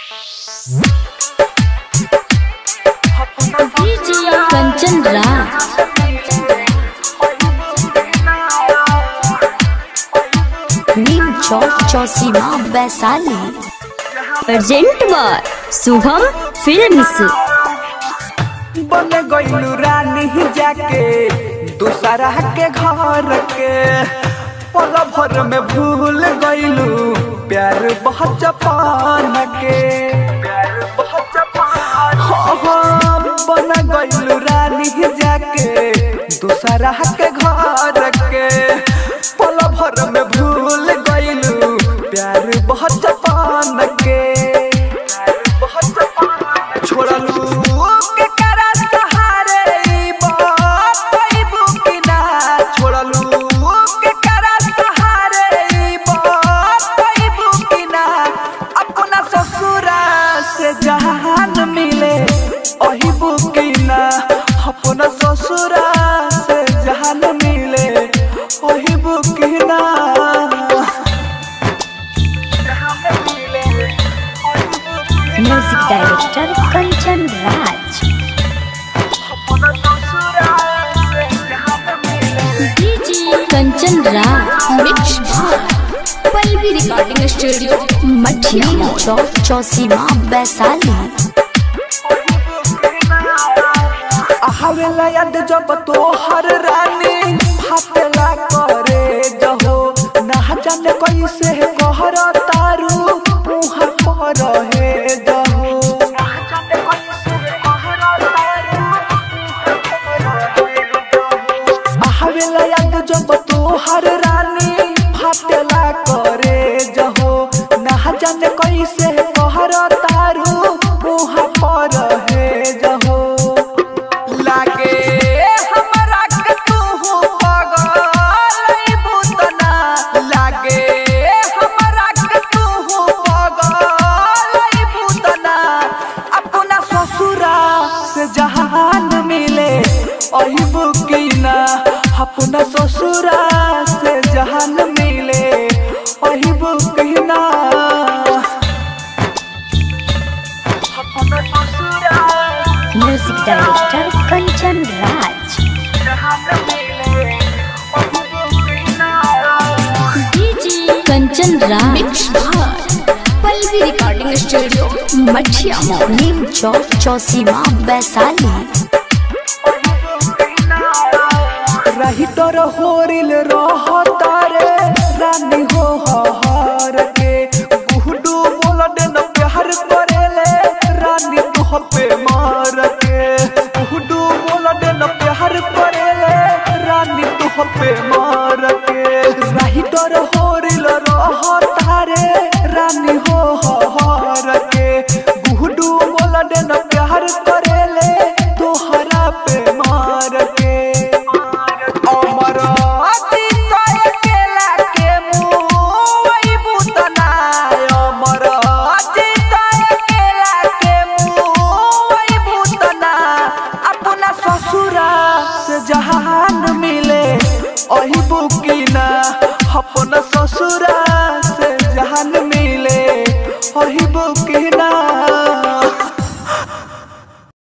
Kanchan Raj Neem Chowk Chausima Vaishali present बार Shubham films बन गईलू रानी जाके दूसरा के घर के पल भर में भूल गईलू प्यार बहुत जपान के प्यार बहुत जपान हो हो, बन गईलू रानी जाके दूसरा के घर के पल भर में भूल गईलू प्यार बहुत जपान के प्यार बहुत जपान छोड़लू के करा सहारे ई बाबू की ना छोड़लू के करा सहारे ई बाबू की ना अपना ससुरा से जहान मिले ओही बुकी ना अपना ससुरा से जहान मिले ओही बुकी ना जहान मिले ओही बुकी ना। म्यूजिक डायरेक्टर कंचन राज अपना ससुरा से जहान मिले Kanchan Raj mix Pallavi recording studio Mathiya Chowk Chausima Vaishali हवेला याद जब तोहर रानी फाटेला करे जहो ना जाने कैसे कहर तारू मुहर पर हे जहो हवेला याद जब तोहर रानी फाटेला करे जहो ना जाने कैसे कहर तारू मुहर पर हे जहो लागे हमरा के तू पगल बुतना लागे हमरा के तू पगल बुतना अपना ससुरा से जहान मिले ओही बुकीना अपना ससुरा से जहान मिले ओही बुकीना अपना ससुरा music director Kanchan Raj Kanchan Raj Pallavi recording studio Mathiya Neem Chowk Chausima Vaishali रही तोर होरिल रह तारे रानी हो हर के गुहडू बोल न प्यार करेले रानी तुह पे मार के गुहडू बोल न प्यार करेले रानी तुह पे मार के रही तोर होरिल रह तारे रानी हो हर के गुहडू बोल न प्यार करेले तोहरा पे मार के अमर अतीत अकेला के मुई बुतना अमर अतीत अकेला के मुई बुतना अपना ससुरा से जहान मिले ओही बुकीना अपना